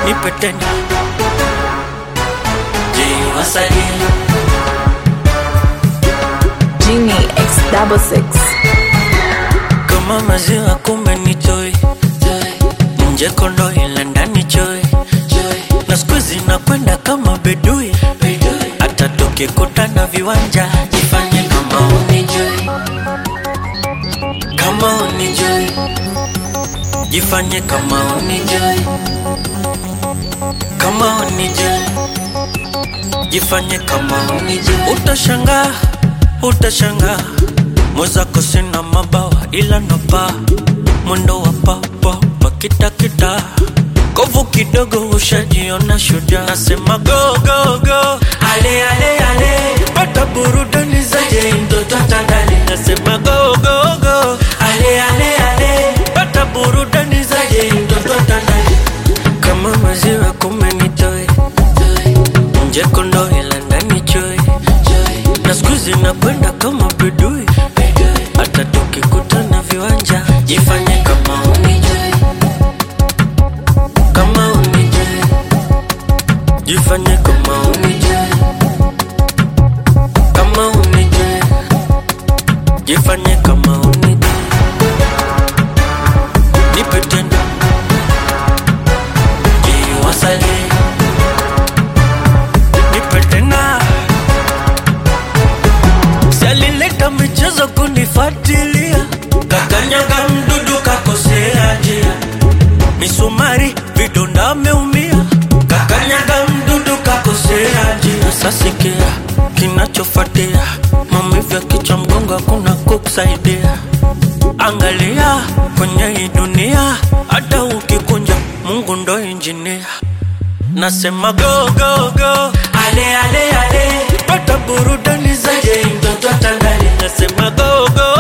nipe tena je wasalie Genie X double six. kama maziwa kumbe ni joy nje kondo ila ndani joy na siku zinakwenda kama bedui hata tukikutana viwanja jifanye kama unijui kama unijui jifanye kama unijui kama unijui jifanye kama unijui utashangaa utashangaa mwezako sina mabawa ila napa mwendo wa papapa kitakita kovu kidogo ushajiona shujaa nasema go go go ale ale ale pata burudani zaje mtoto tandale nasema go go go ale ale ale pata burudani zaje mtoto tandale kama maziwa kumenitoe nje kondo ila ndani choe na siku zinakwenda kama bedui hata tukikutana viwanja jifanye kama unijui kama unijui jifanye kama unijui kama unijui jifanye kama unijui nipe tena jiwasalie nipe tena Salileta michezo kunifatilia, kakanyaga mdudu kakosea njia, misumari vidonda ameumia, kakanyaga mdudu kakosea njia. Sasikia kinachofuatia, maumivu ya kichwa, mgongo, hakuna kukusaidia. Angalia kwenye hii dunia, hata ukikunja, Mungu ndo injinia. Nasema go go go, ale ale ale, pata burudani zaje mtoto tandale. Nasema go go